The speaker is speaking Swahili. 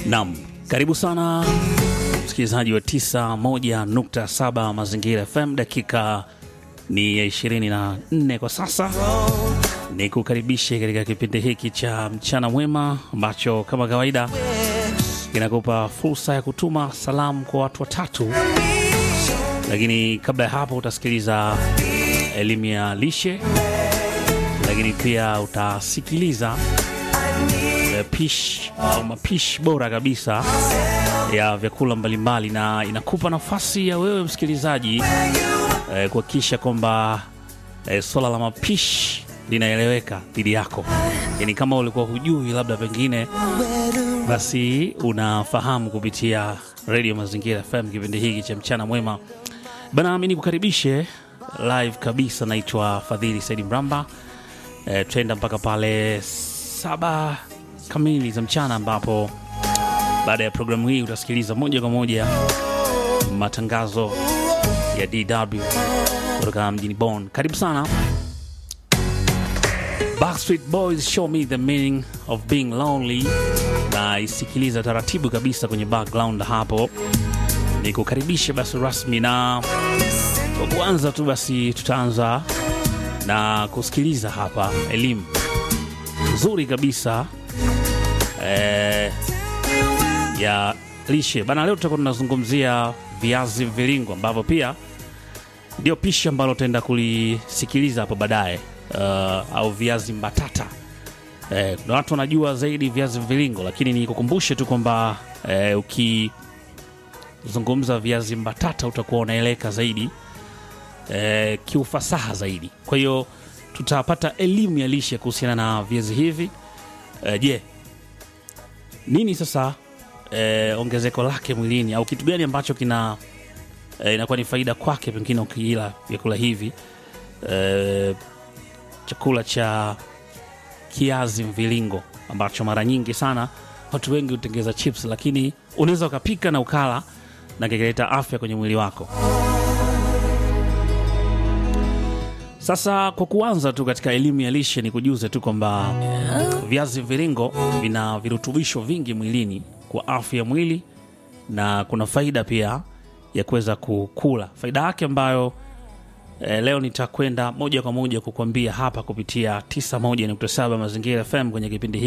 Naam, karibu sana msikilizaji wa 91.7 Mazingira FM. Dakika ni ya 24 kwa sasa, ni kukaribishe katika kipindi hiki cha mchana mwema ambacho kama kawaida kinakupa fursa ya kutuma salamu kwa watu watatu, lakini kabla ya hapo utasikiliza elimu ya lishe, lakini pia utasikiliza pishi au mapishi bora kabisa ya vyakula mbalimbali, na inakupa nafasi ya wewe msikilizaji eh, kuhakikisha kwamba eh, swala la mapishi linaeleweka dhidi yako. Yani kama ulikuwa hujui, labda pengine basi unafahamu kupitia redio Mazingira FM kipindi hiki cha mchana mwema bana. Mi nikukaribishe live kabisa, naitwa Fadhili Saidi Mramba. E, tutaenda mpaka pale saba kamili za mchana, ambapo baada ya programu hii utasikiliza moja kwa moja matangazo ya DW kutoka mjini Bonn. Karibu sana. Backstreet Boys show me the meaning of being lonely, na isikiliza taratibu kabisa kwenye background hapo, ni kukaribisha basi rasmi, na kwa kuanza tu basi tutaanza na kusikiliza hapa elimu nzuri kabisa eh, ya lishe bana. Leo tutakuwa tunazungumzia viazi mviringo ambavyo pia ndio pishi ambalo tutaenda kulisikiliza hapo baadaye, uh, au viazi mbatata. Eh, kuna watu wanajua zaidi viazi mviringo, lakini nikukumbushe tu kwamba eh, ukizungumza viazi mbatata utakuwa unaeleka zaidi eh, kiufasaha zaidi. Kwa hiyo tutapata elimu ya lishe kuhusiana na viazi hivi. Eh, Je, nini sasa eh, ongezeko lake mwilini au kitu gani ambacho kina eh, inakuwa ni faida kwake pengine ukiila vyakula hivi eh, chakula cha kiazi mviringo ambacho mara nyingi sana watu wengi hutengeza chips, lakini unaweza ukapika na ukala na kikaleta afya kwenye mwili wako. Sasa kwa kuanza tu katika elimu ya lishe, ni kujuze tu kwamba viazi mviringo vina virutubisho vingi mwilini kwa afya ya mwili, na kuna faida pia ya kuweza kukula. Faida yake ambayo eh, leo nitakwenda moja kwa moja kukuambia hapa kupitia 91.7 Mazingira FM kwenye kipindi hiki